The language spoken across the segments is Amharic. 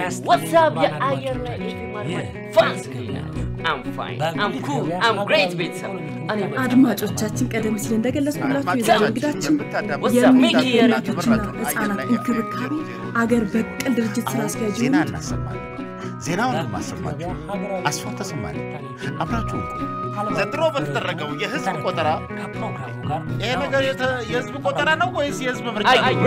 ወሳብ የአየር ላይ ኤፍኤም ፋንስ አም ፋይን አም ኩል አም ግሬት ቤተሰብ እኔ አድማጮቻችን ቀደም ሲል እንደገለጽኩላችሁ የዛሬ እንግዳችን ወሳብ ሚኪ የሚናቶችና ህጻናት እንክብካቤ አገር በቀል ድርጅት ስራ አስኪያጅ ዜና የሆኑት እናሰማለን። ዜናውን የማሰማችሁ አስፋው ተሰማል። አብራችሁ ዘንድሮ በተደረገው የህዝብ ቆጠራ ይሄ ነገር የተ- የህዝብ ቆጠራ ነው ወይስ የህዝብ ምርጫ ነው?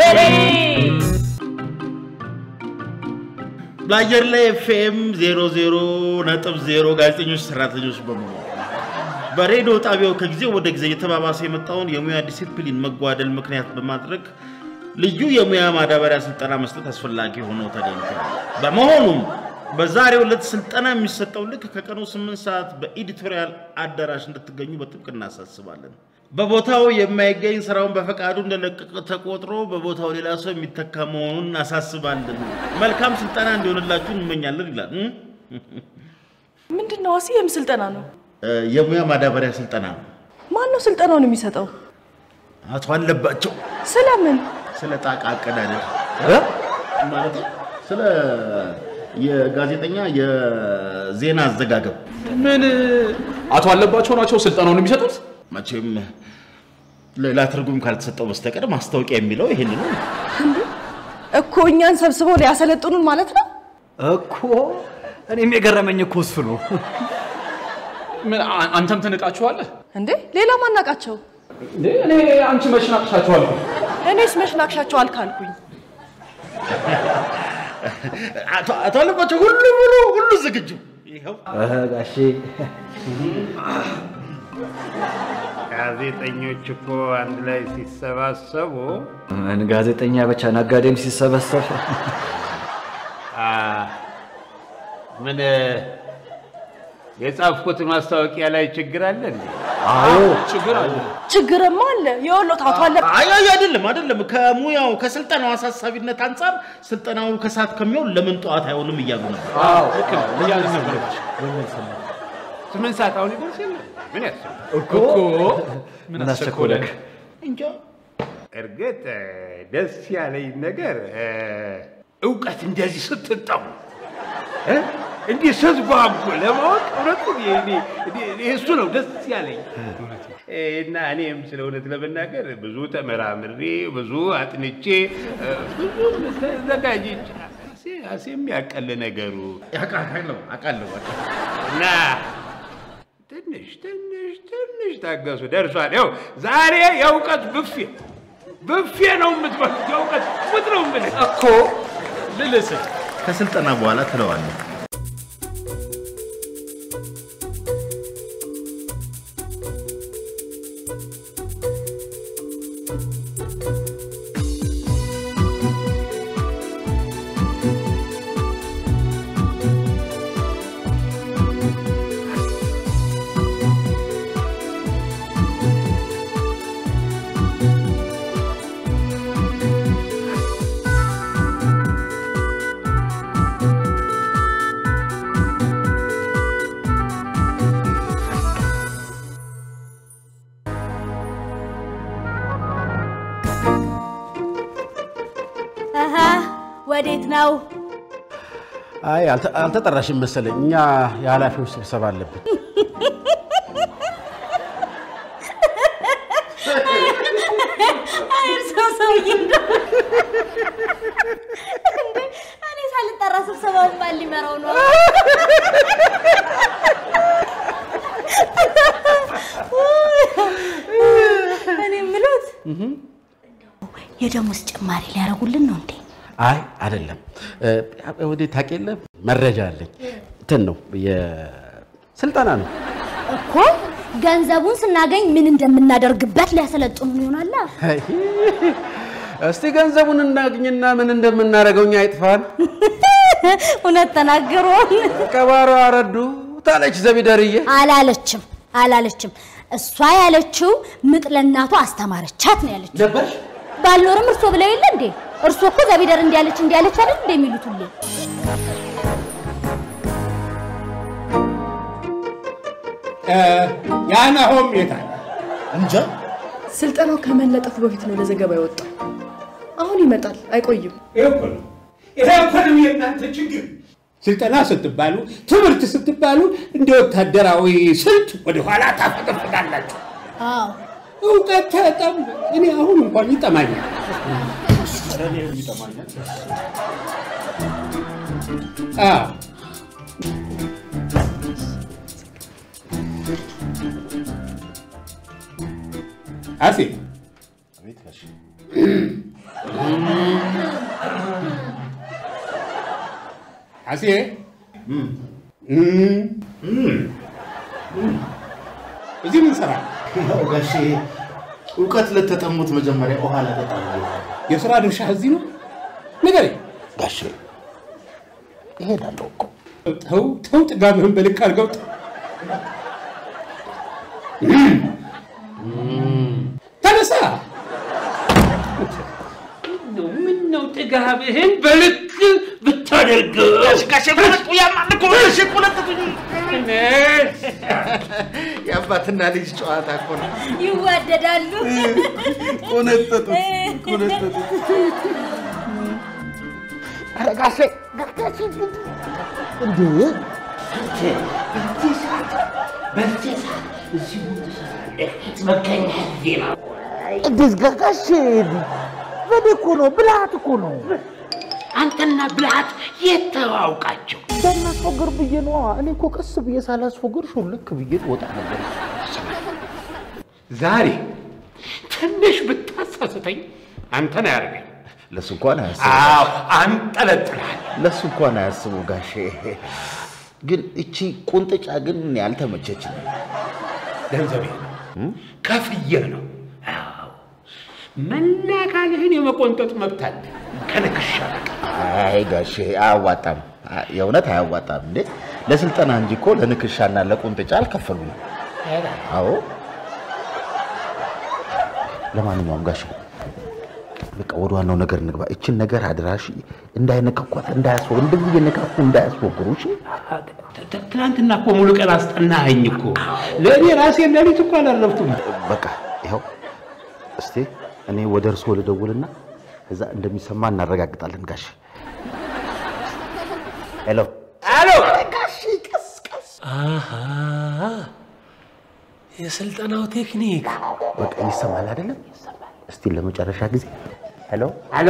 በአየር ላይ ኤፍኤም ዜሮ ዜሮ ነጥብ ዜሮ ጋዜጠኞች፣ ሰራተኞች በሙሉ በሬዲዮ ጣቢያው ከጊዜ ወደ ጊዜ እየተባባሰ የመጣውን የሙያ ዲሲፕሊን መጓደል ምክንያት በማድረግ ልዩ የሙያ ማዳበሪያ ስልጠና መስጠት አስፈላጊ ሆኖ ተገኝቷል። በመሆኑም በዛሬው ዕለት ስልጠና የሚሰጠው ልክ ከቀኑ 8 ሰዓት በኤዲቶሪያል አዳራሽ እንድትገኙ በጥብቅ እናሳስባለን። በቦታው የማይገኝ ስራውን በፈቃዱ እንደለቀቀ ተቆጥሮ በቦታው ሌላ ሰው የሚተካ መሆኑን እናሳስባለን። መልካም ስልጠና እንዲሆንላችሁ እንመኛለን ይላል እ? ምንድን ነው አሲ? የም ስልጠና ነው? እ፣ የሙያ ማዳበሪያ ስልጠና ነው። ማን ነው ስልጠናውን የሚሰጠው? አቶ አለባቸው ስለምን? ስለ ጣቃ አቀዳደድ ማለት ስለ የጋዜጠኛ የዜና አዘጋገብ ምን አቶ አለባቸው ናቸው ስልጠናውን የሚሰጡት? መቼም ሌላ ትርጉም ካልተሰጠው በስተቀር ማስታወቂያ የሚለው ይሄን ነው። እኮ እኛን ሰብስበው ሊያሰለጥኑን ማለት ነው። እኮ እኔም የገረመኝ እኮ እሱ ነው። ምን አ- አንተም ትንቃችኋለህ እንዴ ሌላ ማናቃቸው? እንዴ? እኔ አንቺ መች ናቅሻችኋለሁ? እኔስ መች ናቅሻቸው አልካልኩኝ። አቶ አቶ አለባቸው ሁሉ ሙሉ ሁሉ ዝግጁ ይኸው እህ ጋሼ ጋዜጠኞች እኮ አንድ ላይ ሲሰባሰቡ ምን ጋዜጠኛ ብቻ ነጋዴም ሲሰበሰብ አ፣ ምን የጻፍኩት ማስታወቂያ ላይ ችግር አለ እንዴ? አዎ ችግር አለ። ችግርማ አለ። የወሎት አቶ አለ አይ አይ አይደለም አይደለም ከሙያው ከስልጠናው አሳሳቢነት አንጻር ስልጠናው ከሰዓት ከሚሆን ለምን ጠዋት አይሆንም እያሉ ነበር። ልክ ነው እያልን ነበር። ስምንት ሰዓት አሁን ይደርስ የለ ምን ያስብ እኮ ምን ምን አስቸኮለክ? አስቸኮለክ? እንጃ እርግጥ እ፣ ደስ ያለኝ ነገር እ፣ እውቀት እንደዚህ ስትጠሙ እ፣ እንዲህ ስትጓጉ ለማወቅ እውነቱን እኔ- እኔ- እኔ እሱ ነው ደስ ያለኝ እ፣ እና እኔም ስለ እውነት ለመናገር ብዙ ተመራምሬ ብዙ አጥንቼ እ፣ ብዙ ተዘጋጅቼ አሴ- አሴም ያቀል ነገሩ አውቃለሁ አውቃለሁ በቃ እና ትንሽ ትንሽ ትንሽ ታገሱ፣ ደርሷል። ይኸው ዛሬ የእውቀት ብፌ ብፌ ነው የምትበሉት። የእውቀት ሙት ነው የምልህ እኮ ልልስህ ከስልጠና በኋላ ትለዋለህ። አሃ ወዴት ነው? አይ አልተ- አልተጠራሽም መሰለኝ። እኛ የኃላፊዎች ስብሰባ አለብን። አይ እርስዎ ሰውዬ እንደው እንዴ እኔ ሳልጠራ ስብሰባውን ማን ሊመራው ነው? እኔ የምሉት የደሞዝ ጭማሪ ሊያደርጉልን ነው እንዴ? አይ አይደለም። እ፣ ወደ ታውቂ የለ መረጃ አለኝ። እንትን ነው የስልጠና ነው። እኮ ገንዘቡን ስናገኝ ምን እንደምናደርግበት ሊያሰለጥኑን ይሆናላ። አይ፣ እስቲ ገንዘቡን እናግኝና ምን እንደምናደርገው እኛ አይጥፋን። እውነት ተናገሩን። ቀባሮ አረዱ ታለች ዘቢደርዬ። አላለችም አላለችም። እሷ ያለችው ምጥ ለእናቷ አስተማረቻት ነው ያለችው። ነበርሽ ባልኖርም እርሶ ብለው የለ እንዴ? እርሶ እኮ ዘቢደር እንዲያለች እንዲያለች አይደል እንደ የሚሉት ሁሌ። ያናሆም የታል? እንጃ ስልጠናው ከመለጠፉ በፊት ነው ለዘገባ የወጣው። አሁን ይመጣል፣ አይቆይም። ይኸው እኮ ነው ይሄ እኮ ነው የእናንተ ችግር። ስልጠና ስትባሉ፣ ትምህርት ስትባሉ እንደ ወታደራዊ ስልት ወደኋላ ታፈገፍጋላችሁ። አዎ እውቀት ተጠም እኔ አሁን እንኳን ይጠማኛል። አዎ አሴ አሴ እዚህ ምን ሰራ? ያው ጋሼ እውቀት ለተጠሙት መጀመሪያ ውሃ ለጠጣ የስራ ድርሻ እዚህ ነው? ንገረኝ። ጋሼ እሄዳለሁ እኮ ተው ተው፣ ጥጋብህን በልክ አድርገው። ተነሳ። ምን ነው ጥጋብህን በልክ ብታደርገው? ጋሼ ቆለጡ ያማል እኮ ጋሼ ቆለጡኝ። የአባትና ልጅ ጨዋታ እኮ ነው። ይዋደዳሉ። ቆነጠጡት ቆነጠጡት። ኧረ ጋሼ ጋሼ እንዴ እንዴት ጋሼ በኔ እኮ ነው ብልሃት እኮ ነው። አንተና ብልሃት የት ተዋውቃቸው? እንዳናስፎግር ብዬ ነዋ። እኔ እኮ ቀስ ብዬ ሳላስፎግር ሹልክ ብዬ ወጣ ነበር። ዛሬ ትንሽ ብታሳስተኝ አንተን አያደርገኝ። ለሱ እንኳን አያስቡ አዎ አንጠለጥልሃል። ለሱ እንኳን አያስቡ ጋሼ። ግን እቺ ቁንጥጫ ግን እኔ አልተመቸችኝም። ገንዘቤ ከፍዬህ ነው። አዎ መላ አካልህን የመቆንጠጥ መብት አለ። ከንክሻ አይ ጋሼ አያዋጣም፣ የእውነት አያዋጣም። እንዴ ለስልጠና እንጂ እኮ ለንክሻና ለቁንጥጫ አልከፈሉኝም። አዎ ለማንኛውም ጋሼ በቃ ወደ ዋናው ነገር እንግባ። እችን ነገር አድራሽ እንዳይነካኳት እንዳያስወ እንደዚህ እየነካኩ እንዳያስወግሩ እሺ። ትናንትና እኮ ሙሉ ቀን አስጠናኸኝ እኮ። ለእኔ ራሴን ሌሊት እኮ አላረፍኩም። በቃ ይኸው እስቲ እኔ ወደ እርስዎ ልደውልና እዛ እንደሚሰማ እናረጋግጣለን ጋሼ። ሄሎ አሎ ጋሼ፣ ቀስ ቀስ አሃ የስልጠናው ቴክኒክ በቃ ይሰማል አይደለም? እስቲ ለመጨረሻ ጊዜ ሄሎ አሎ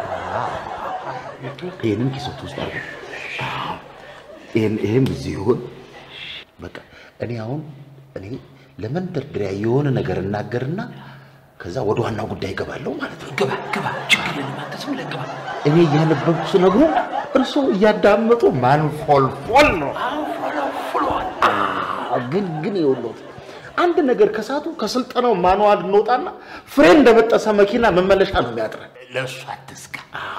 ይህንን ኪሶት ውስጥ አለ። ይህን ይህም እዚህ ይሁን። በቃ እኔ አሁን እኔ ለመንደርደሪያ የሆነ ነገር እናገርና ከዛ ወደ ዋናው ጉዳይ እገባለሁ ማለት ነው። ግባ ግባ፣ ችግር የለም አንተ ዝም ብለህ ግባ። እኔ እያነበብኩ ስነግሩ እርስዎ እያዳመጡ ማንፎልፎል ነው። ግን ግን ይኸውልዎት አንድ ነገር ከሳቱ ከስልጠናው ማንዋል እንወጣና ፍሬ እንደበጠሰ መኪና መመለሻ ነው የሚያጥረን። ለእሱ አትስጋ።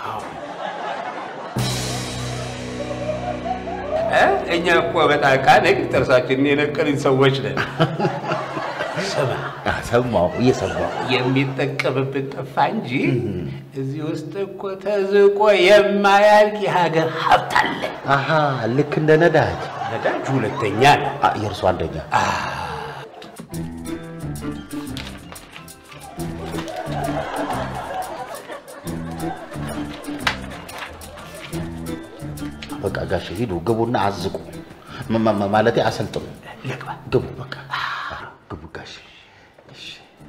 እ? እኛ እኮ በጣቃ ንግድ ጥርሳችንን የነቀልን ሰዎች ነን። ስማ ሰማሁ፣ እየሰማሁ የሚጠቀምብን ጠፋ እንጂ እዚህ ውስጥ እኮ ተዝቆ የማያልቅ የሀገር ሀብት አለ። አሀ ልክ እንደ ነዳጅ ነዳጅ ሁለተኛ ነው። አ፣ የእርሱ አንደኛ በቃ ጋሽ ሂዱ ግቡና አዝቁ ማ- ማ- ማለቴ አሰልጥኑ ልግባ። ግቡ በቃ ግቡ ጋሽ እሺ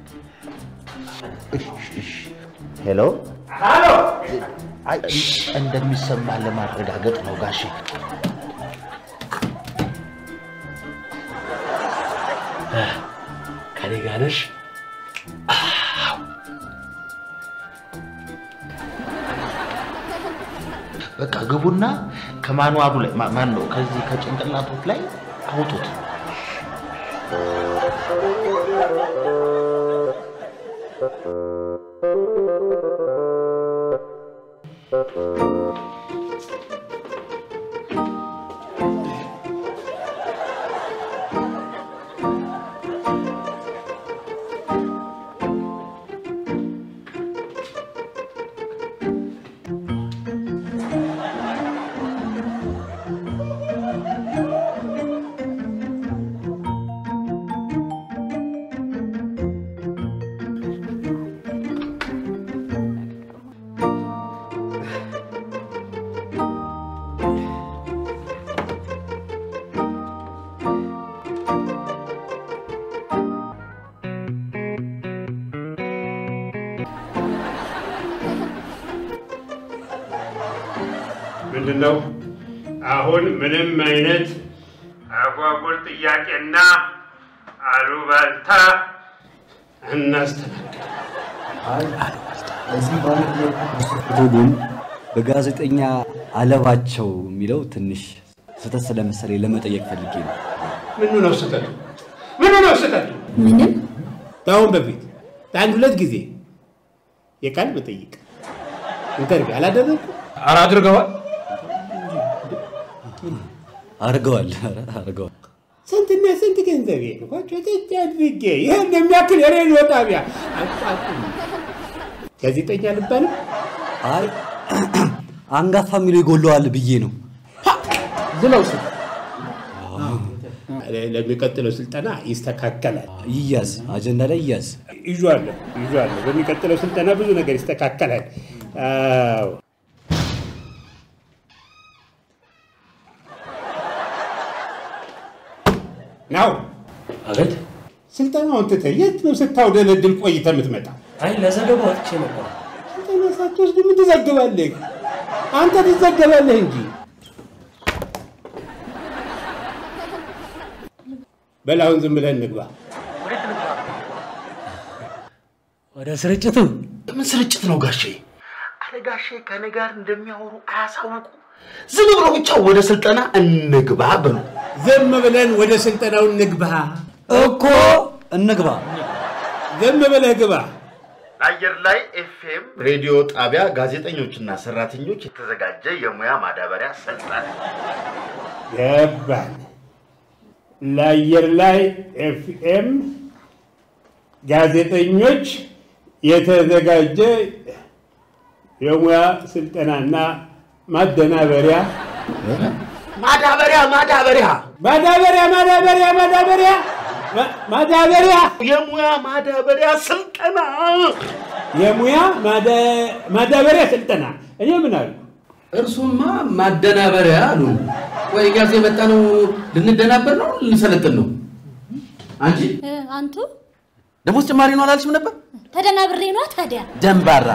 እሺ እሺ ሄሎ አሎ አይ እንደሚሰማ ለማረጋገጥ ነው ጋሽ ከኔ ጋር ነሽ? በቃ ግቡና ከማንዋሉ ላይ ማ- ማን ነው ከዚህ ከጭንቅላቶት ላይ አውጡት ምንድን ነው? አሁን ምንም አይነት አጓጉል ጥያቄና አሉባልታ እናስተናግድ። እዚህ ባሉት ሆዱን በጋዜጠኛ አለባቸው የሚለው ትንሽ ስህተት ስለመሰለኝ ለመጠየቅ ፈልጌ ነው። ምኑ ነው ስህተቱ? ምኑ ነው ስህተቱ? ምንም ከአሁን በፊት ለአንድ ሁለት ጊዜ የቃል መጠይቅ ኢንተርቪው አላደረጉ ኧረ አድርገዋል። አድርገዋል ኧረ አድርገዋል። ስንትና ስንት ገንዘብ የልኳቸው ጥጭ አድርጌ ይህን የሚያክል የሬዲዮ ጣቢያ አቋቁም ጋዜጠኛ ልባልም አይ አንጋፋ የሚለው ይጎለዋል ብዬ ነው። ዝለው ስ ለሚቀጥለው ስልጠና ይስተካከላል። ይያዝ፣ አጀንዳ ላይ ይያዝ። ይዤዋለሁ ይዤዋለሁ። በሚቀጥለው ስልጠና ብዙ ነገር ይስተካከላል። አዎ ናው አቤት። ስልጠናውን ትተህ የት ነው ስታውደለድል ቆይተህ የምትመጣ? አይ ለዘገባ ወጥቼ ነበር። ስልጠና ሳትወስድ ምን ትዘግባለህ? አንተ ትዘገባለህ እንጂ። በል አሁን ዝም ብለን እንግባ። ወደ ስርጭቱ ምን ስርጭት ነው ጋሼ? አረ ጋሼ ከኔ ጋር እንደሚያወሩ አያሳውቁ። ዝም ብሎ ብቻ ወደ ስልጠና እንግባ ብሎ ዝም ብለን ወደ ስልጠናው እንግባ እኮ እንግባ። ዝም ብለህ ግባ። አየር ላይ ኤፍኤም ሬዲዮ ጣቢያ ጋዜጠኞችና ሰራተኞች የተዘጋጀ የሙያ ማዳበሪያ ስልጠና ገባን። ለአየር ላይ ኤፍኤም ጋዜጠኞች የተዘጋጀ የሙያ ስልጠናና ማደናበሪያ ማዳበሪያ ማዳበሪያ ማዳበሪያ ማዳበሪያ ማዳበሪያ ማ- ማዳበሪያ የሙያ ማዳበሪያ ስልጠና የሙያ ማዳ- ማዳበሪያ ስልጠና እኔ ምን አሉ? እርሱማ ማደናበሪያ አሉ። ወይ ጋዜ የመጣ ነው ልንደናበር ነው ልንሰለጥን ነው? አንቺ እ፣ አንቱ ደሞዝ ጭማሪ ነው አላልሽም ነበር? ተደናብሬ ነዋ ታዲያ። ደንባራ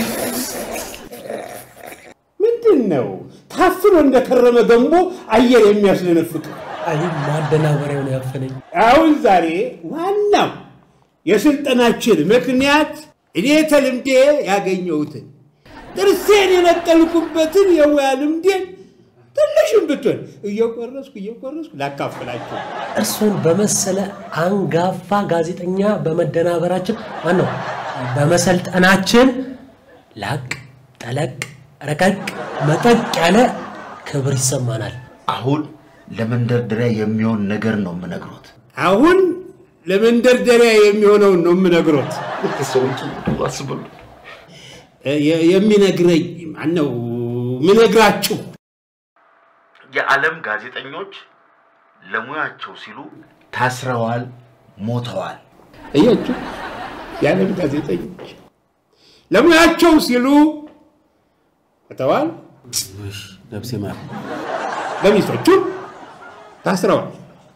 ምንድን ነው ታፍኖ እንደከረመ ገንቦ አየር የሚያስደነፍቅ አይ ማደናበሪያውን ያፈነኝ። አሁን ዛሬ ዋናው የስልጠናችን ምክንያት እኔ ተልምዴ ያገኘሁትን ጥርሴን የነቀልኩበትን የሙያ ልምዴን ትንሽም ብትሆን እየቆረስኩ እየቆረስኩ ላካፍላችሁ። እርሱን በመሰለ አንጋፋ ጋዜጠኛ በመደናበራችን ማነው በመሰልጠናችን ላቅ ጠለቅ ረቀቅ መጠቅ ያለ ክብር ይሰማናል። አሁን ለመንደርደሪያ የሚሆን ነገር ነው የምነግሮት። አሁን ለመንደርደሪያ የሚሆነውን ነው የምነግሮት። ሰዎች አስበሉ። የ- የሚነግረኝ ማነው? ምነግራችሁ የዓለም ጋዜጠኞች ለሙያቸው ሲሉ ታስረዋል፣ ሞተዋል። እያችሁ የዓለም ጋዜጠኞች ለሙያቸው ሲሉ ተዋል፣ ነፍሴ ማር በሚስቶቹ ታስረዋል።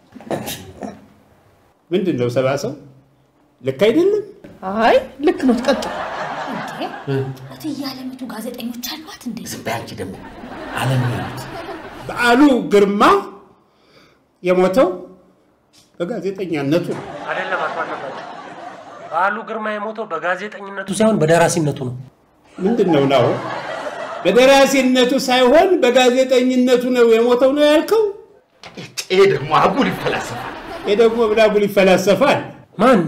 ምንድን ነው ሰባ ሰው ልክ አይደለም? አይ ልክ ነው። ቀጥል። እትዬ አለሚቱ ጋዜጠኞች አሏት እንዴ? ዝም በይ አንቺ ደግሞ አለም ያሉት በዓሉ ግርማ የሞተው በጋዜጠኛነቱ ነው። አይደለም አቶ አለባቸው። በዓሉ ግርማ የሞተው በጋዜጠኝነቱ ሳይሆን በደራሲነቱ ነው። ምንድን ነው ነው በደራሲነቱ ሳይሆን በጋዜጠኝነቱ ነው የሞተው ነው ያልከው? ይሄ ደግሞ አጉል ይፈላሰፋል። ይህ ደግሞ ብላቡል ይፈላሰፋል። ማን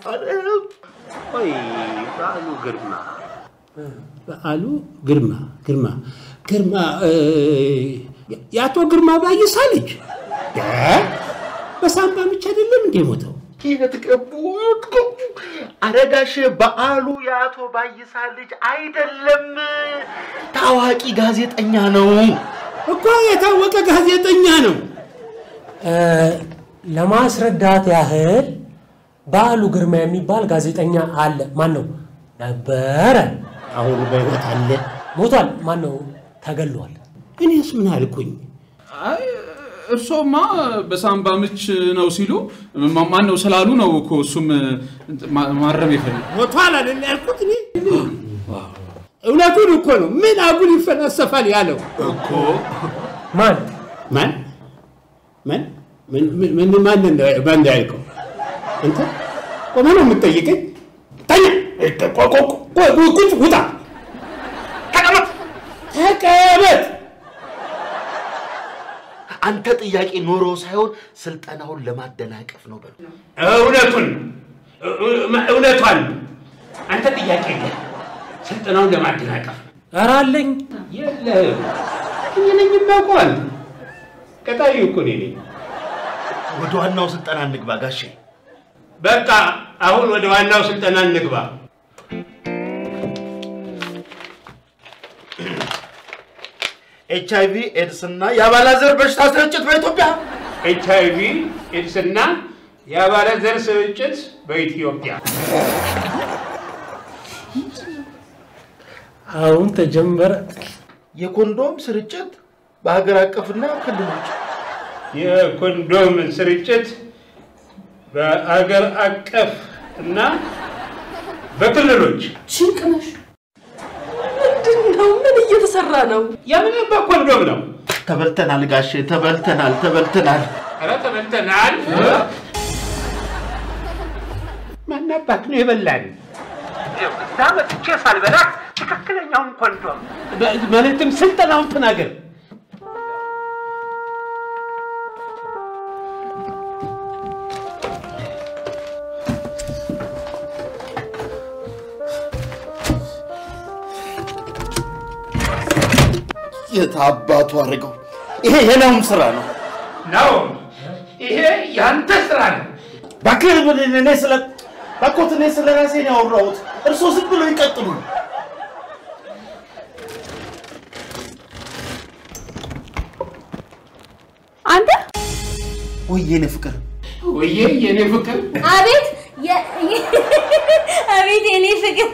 ቆይ በዓሉ ግርማ በዓሉ ግርማ ግርማ ግርማ እ፣ የአቶ ግርማ ባይሳ ልጅ ደ በሳምባ ብቻ አይደለም እንደ ሞተው የትገቡ ትገቡ አረጋሽ በዓሉ የአቶ ባይሳ ልጅ አይደለም፣ ታዋቂ ጋዜጠኛ ነው። እኮ የታወቀ ጋዜጠኛ ነው። እ፣ ለማስረዳት ያህል በዓሉ ግርማ የሚባል ጋዜጠኛ አለ። ማን ነው? ነበረ። አሁን በሕይወት አለ። ሞቷል። ማን ነው? ተገሏል። እኔስ ምን አልኩኝ? አይ እርሶማ በሳምባ ምች ነው ሲሉ ማ- ማን ነው ስላሉ ነው እኮ እሱም ማ- ማረም የፈለገው። ሞቷል አይደል ያልኩት እኔ። እውነቱን እኮ ነው። ምን አጉል ይፈላሰፋል ያለው እኮ ማን ማን ማን ምን- ምን- ምን ማን ባንድ ያልከው አንተ ቆመ ነው የምትጠይቀኝ? ተኛ ቆ- ቆ- ቆ- ቆ- ቁጭ ውጣ ተቀመጥ ተቀመጥ አንተ ጥያቄ ኖሮ ሳይሆን ስልጠናውን ለማደናቀፍ ነው በሉ። እውነቱን እውነቷን አንተ ጥያቄ የለህ ስልጠናውን ለማደናቀፍ ኧረ አለኝ። የለህም እኔ ነኝ የማውቀው አንተ ቀጣዩ እኮ እኔ ነኝ ወደ ዋናው ስልጠና እንግባ ጋሼ። በቃ አሁን ወደ ዋናው ስልጠና እንግባ ኤች አይቪ ኤድስ እና የአባላዘር በሽታ ስርጭት በኢትዮጵያ ኤች አይቪ ኤድስና የአባለ ዘር ስርጭት በኢትዮጵያ አሁን ተጀመረ። የኮንዶም ስርጭት በሀገር አቀፍና ክልሎች የኮንዶም ስርጭት በአገር አቀፍ እና በክልሎች ሽንቅነሽ ምንድን ነው? ምን እየተሰራ ነው? የምን በኮንዶም ነው? ተበልተናል ጋሼ፣ ተበልተናል፣ ተበልተናል። ኧረ ተበልተናል። ማናባት ነው የበላን? እዛ መጥቼ ሳልበላት ትክክለኛውን ኮንዶም ማለትም ስልጠናውን ተናገር። የት አባቱ አድርገው። ይሄ የናውም ስራ ነው። ነው ይሄ ያንተ ስራ ነው። እባክህ እኔ ስለ እባክዎት እኔ ስለ ራሴ ነው ያወራሁት። እርስዎ ዝም ብሎ ይቀጥሉ። አንተ ወይ የኔ ፍቅር ወይዬ የኔ ፍቅር አቤት የ- አቤት የኔ ፍቅር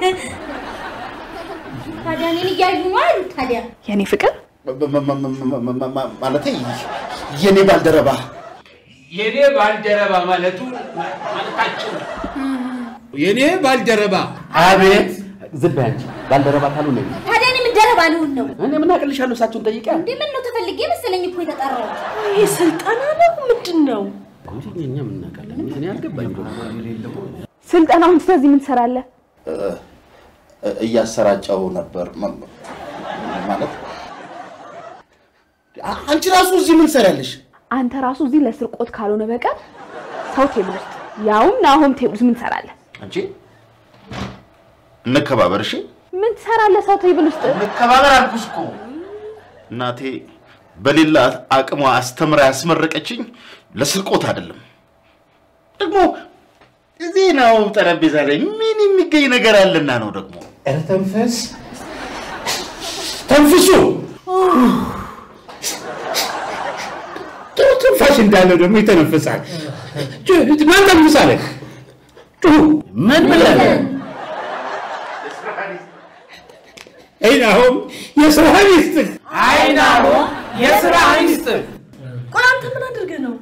ታዲያ እኔን እያዩ ነው አሉ ታዲያ የኔ ፍቅር ማለቴ የኔ ባልደረባ የኔ ባልደረባ ማለቱ ማለታችን ነው። የኔ ባልደረባ አቤት ዝም በይ አንቺ ባልደረባ ካሉ ነኝ ታዲያ እኔ ምን ደረባ ልሁን ነው እኔ ምን አቅልሻለሁ እሳቸውን ጠይቂያ እንዴ ምን ነው ተፈልጌ መሰለኝ እኮ የተጠራሁት ይህ ስልጠና ነው ምንድን ነው? እኛ ምን እናውቃለን እኔ አልገባኝ ስልጠናውን ስለዚህ ምን ትሰራለህ? እያሰራጨው ነበር ማ- ማለት አ- አንቺ ራሱ እዚህ ምን ትሰሪያለሽ? አንተ ራሱ እዚህ ለስርቆት ካልሆነ በቀር ሰው ቴብል ውስጥ ያውም ናሆም ቴብል ውስጥ ምን ትሰራለህ? አንቺ እንከባበር እሺ። ምን ትሰራለህ ሰው ቴብል ውስጥ? እንከባበር አልኩሽ እኮ እናቴ በሌላት አቅሟ አስተምራ ያስመረቀችኝ ለስርቆት አይደለም። ደግሞ እዚህ ነው ጠረጴዛ ላይ ምን የሚገኝ ነገር አለና ነው ደግሞ ኧረ ተንፈስ ተንፍሱ። ጥሩ ትንፋሽ እንዳለው ደግሞ ይተነፍሳል። ጩ- ማን ተንፍሳለ? ጩሁ። ምን ብለህ አይናሆም የስራ ሚስጥር አይናሆም የስራ ሚስጥር ቆይ አንተ ምን አድርገህ ነው?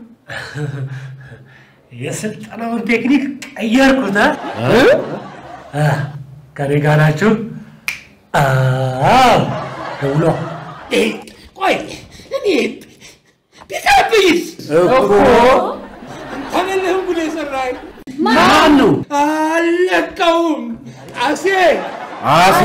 የስልጠናውን ቴክኒክ ቀየርኩት። አ? አ፣ ከኔ ጋር ናችሁ? አዎ፣ ደውሎ ቆይ እኔ ቢቀርብኝስ እኮ ተገለህም ብሎ የሰራኝ ማን ነው? አልለቀውም። አሴ አሴ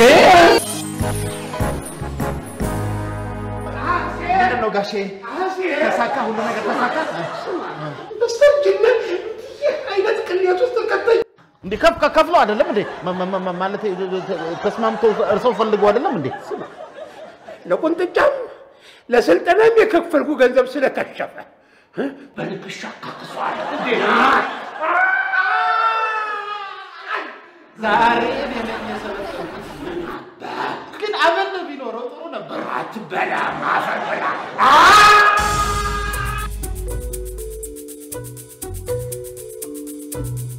ምንድን ነው ጋሼ? ተሳካ፣ ሁሉ ነገር ተሳካ። በስተርጅና ይህ አይነት ቅሌት ውስጥ ከተኝ እንዴ ከፍ ከፍሎ አይደለም እንዴ ማ- ማ- ማ- ማለት ተስማምቶ እርሰው ፈልገው አይደለም እንዴ? ለቁንጥጫም ለስልጠናም የከፈልኩ ገንዘብ ስለከሸፈ እ? በልብሻ ካክሷል እንዴ ዛሬ እኔ ነኝ የሰለጠንኩት። ግን አመል ቢኖረው ጥሩ ነበር። አትበላ ማፈር ብላ አ!